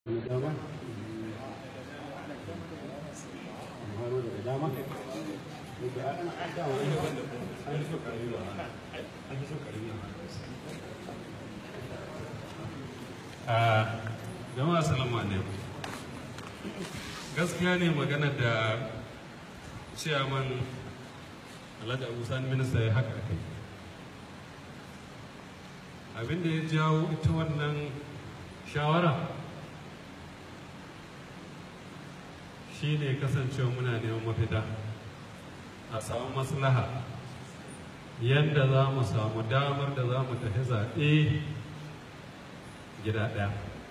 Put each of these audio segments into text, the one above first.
dama faro daga dama daga an dama an yi so karami ba an yi so karami a jama'a salamu alaikum gaskiya ne magana da ciyaman alhaji abu sani minista ya haka akai abinda ya jawo ita wannan shawara shi ne kasancewa muna neman mafita a samu maslaha yadda za mu samu damar da za mu tafi zaɓe gida ɗaya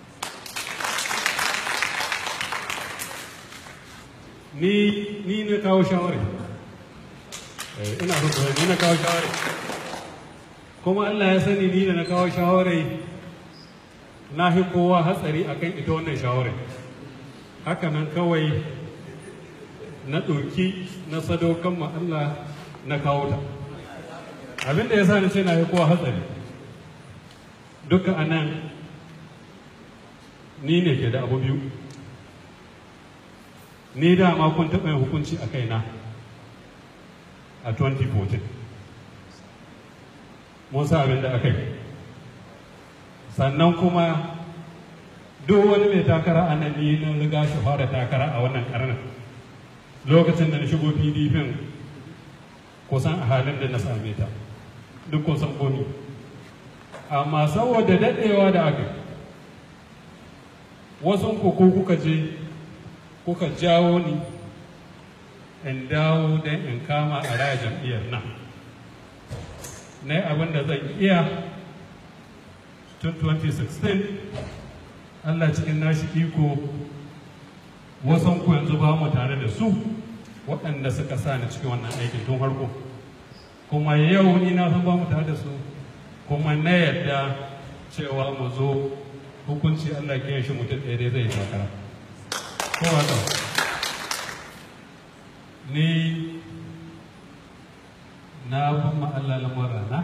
ni ni na kawo shawari ina so ni na kawo shawari kuma Allah ya sani ni da na kawo shawarai na fi kowa hatsari akan ita wannan shawarai haka nan kawai na ɗauki na sadaukan ma Allah na kawo ta abin da ya sa ni ce na yi kowa hatsari duka a nan ni ne ke da abu biyu ni dama kun taɓa yin hukunci a kaina a 2014 mun sa abin da aka yi sannan kuma duk wani mai takara a nan ni na riga shi fara takara a wannan karnin lokacin da na shigo pdp kusan a halin da na same ta duk kusan komi amma saboda daɗewa da aka wasu ku kuka je kuka jawo ni in dawo don in kama a raya jam'iyyar nan na yi abin da zan iya tun 2016 Allah cikin nashi iko wasan ku yanzu ba mu tare da su waɗanda suka sa ni cikin wannan aikin tun farko kuma yau ni na san ba mu tare da su kuma na yadda cewa mu zo hukunci Allah ke shi mutum ɗaya dai zai yi takara ko haka ni na ban Allah lamurana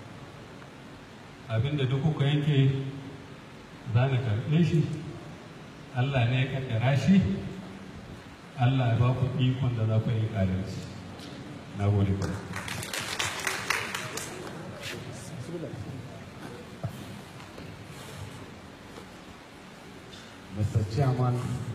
abinda duk kuka yanke za na karɓe shi Allah ne ya kaddara shi Allah ya ba ku ikon da za ku yi ƙarinci na gode ku Mr. Chairman